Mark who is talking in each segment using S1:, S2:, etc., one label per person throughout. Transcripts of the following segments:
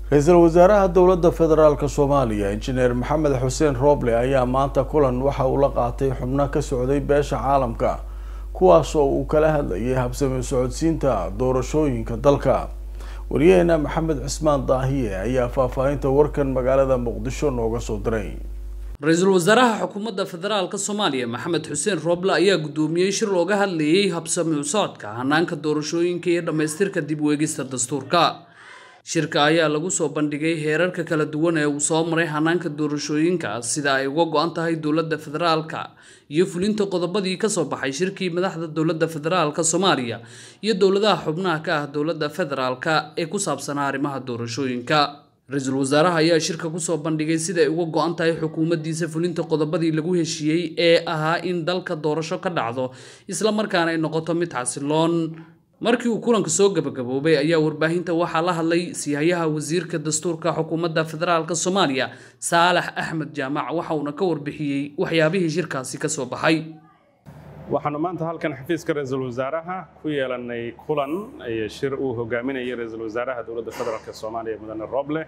S1: ra-iisul wasaaraha dowladda federaalk soomaaliya injineer maxamed xuseen rooble ayaa maanta kulan waxa uu la qaatay xubno ka socday beesha caalamka kuwaas oo uu kala hadlayay habsami socodsiinta doorashooyinka dalka wariyaheena maxamed cismaan daahiye ayaa faahfaahinta warkan magaalada muqdisho nooga soo diray
S2: ra-iisul wasaaraha xukuumadda federaalka soomaaliya maxamed xuseen rooble ayaa guddoomiyey shir looga hadlayay habsami u socodka hanaanka doorashooyinka iyo dhammaystirka dib u eegista dastuurka shirka ayaa lagu soo bandhigay heerarka kala duwan ee uu soo maray hanaanka doorashooyinka sida ay uga go-an tahay dowladda federaalka iyo fulinta qodobadii kasoo baxay shirkii madaxda dowladda federaalka soomaaliya iyo dowladaha xubnaha ka ah dowladda federaalka ee ku saabsanaa arrimaha doorashooyinka ra-iisul wasaaraha ayaa shirka kusoo bandhigay sida ay uga go-an tahay xukuumaddiisa fulinta qodobadii lagu heshiiyey ee ahaa in dalka doorasho ka dhacdo isla markaana ay noqoto mid xasiloon markii uu kulanka soo gabagaboobay ayaa warbaahinta waxaa la hadlay siyahayaha wasiirka dastuurka xukuumadda federaalk soomaaliya saalax axmed jaamac waxa uuna ka warbixiyey waxyaabihii shirkaasi kasoo baxay
S3: waxaanu maanta halkan xafiiska ra-iisul wasaaraha ku yeelanay kulan iyo shir uu hogaaminayay ra-iisul wasaaraha dowladda federaalk soomaaliya mudane roble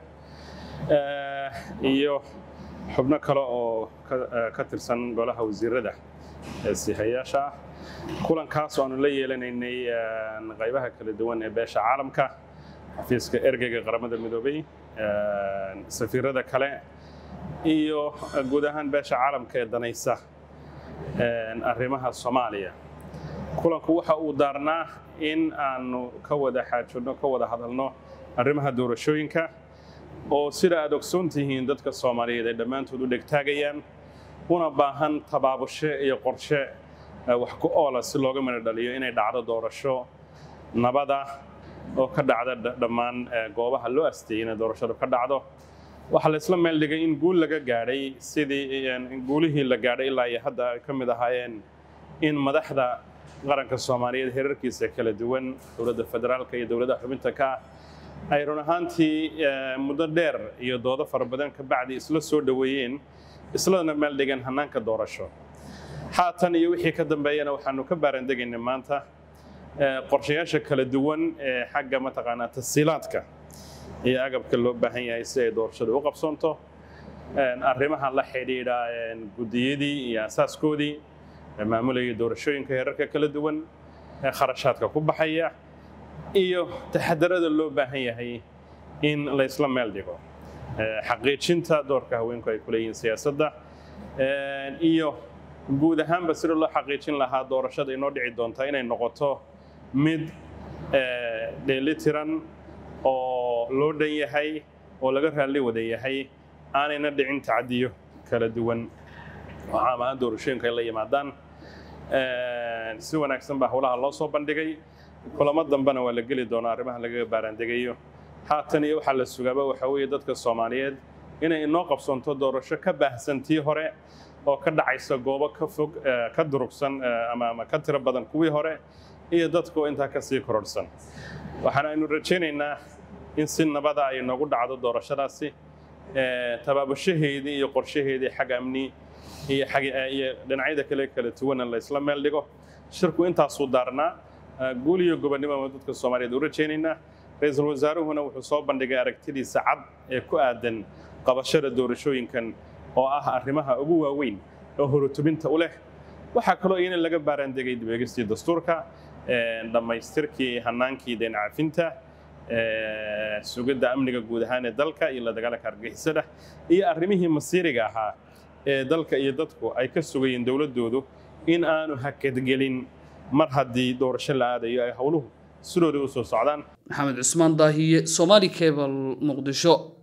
S3: iyo xubno kale oo ka tirsan golaha wasiirada ee sihayaasha ah kulankaas oo aanu la yeelanaynay qaybaha kala duwan ee beesha caalamka xafiiska ergeyga qaramada midoobay safiirada kale iyo guud ahaan beesha caalamka ee danaysa arrimaha soomaaliya kulanku waxa uu daarnaa in aanu ka wada xaajodno ka wada hadalno arrimaha doorashooyinka oo sida aad ogsoon tihiin dadka soomaaliyeed ay dhammaantood u dhegtaagayaan una baahan tabaabushe iyo qorshe wax ku oola si looga midho dhaliyo inay dhacdo doorasho nabada oo ka dhacda dhammaan goobaha loo asteeyey inay doorashadu ka dhacdo waxaa la isla meel dhigay in guul laga gaadhay sidii guulihii la gaadhay ilaa iyo hadda ay ka mid ahaayeen in madaxda qaranka soomaaliyeed heerarkiisa kala duwan dowladda federaalka iyo dowladaha xubinta ka ah ay run ahaantii muddo dheer iyo doodo fara badan ka bacdi isla soo dhoweeyeen islana meel dhigan hannaanka doorasho haatan iyo wixii ka dambeeyana waxaanu ka baarandegaynay maanta qorshayaasha kala duwan ee xagga mataqaanaa tasiilaadka iyo agabka loo baahan yahay si ay doorashadu u qabsoonto arrimaha la xidhiidha guddiyadii iyo asaaskoodii maamulayay doorashooyinka heerarka kala duwan ee kharashaadka ku baxaya iyo taxadarada loo baahan yahay in laysla meel dhigo xaqiijinta doorka haweenku ay ku leeyihiin siyaasadda iyo guud ahaanba sida loo xaqiijin lahaa doorashada inoo dhici doonta inay noqoto mid dheelitiran oo loo dhan yahay oo laga raalli wada yahay aanayna dhicin tacadiyo kala duwan oo caam ahaan doorashooyinka ay la yimaadaan si wanaagsan baa howlaha loo soo bandhigay kulamo dambena waa la geli doonaa arrimaha lagaga baaraandegayo haatan iyo waxaa la sugaaba waxaa weeye dadka soomaaliyeed inay inoo qabsoonto doorasho ka baahsan tii hore oo ka dhacaysa goobo ka fog ka durugsan ama ka tiro badan kuwii hore iyo dadku intaa ka sii kororhsan waxaana aynu rajaynaynaa in si nabada ay noogu dhacdo doorashadaasi tabaabushaheedii iyo qorshaheedii xag amni iyo iyo dhinacyada kale kala duwana la isla meel dhigo shirku intaasuu daarnaa guul iyo gobonnimo ama dadka soomaaliyeed u rajaynaynaa ra-iisul wasaaruhuna wuxuu soo bandhigay aragtidiisa cad ee ku aadan qabashada doorashooyinkan oo ah arrimaha ugu waaweyn oo horutubinta u leh waxaa kaloo iyana laga baaraandegay dibeegistii dastuurka dhammaystirkii hanaankii deen cafinta sugidda amniga guud ahaan ee dalka iyo la dagaalanka argagixisada iyo arrimihii masiiriga ahaa ee dalka iyo dadku ay ka sugayeen dowladdoodu in aanu hakadgelin mar haddii doorasho la aadayo ay howluhu sidooda u soo socdaan
S2: maxamed cusmaan daahiye somaali cable muqdisho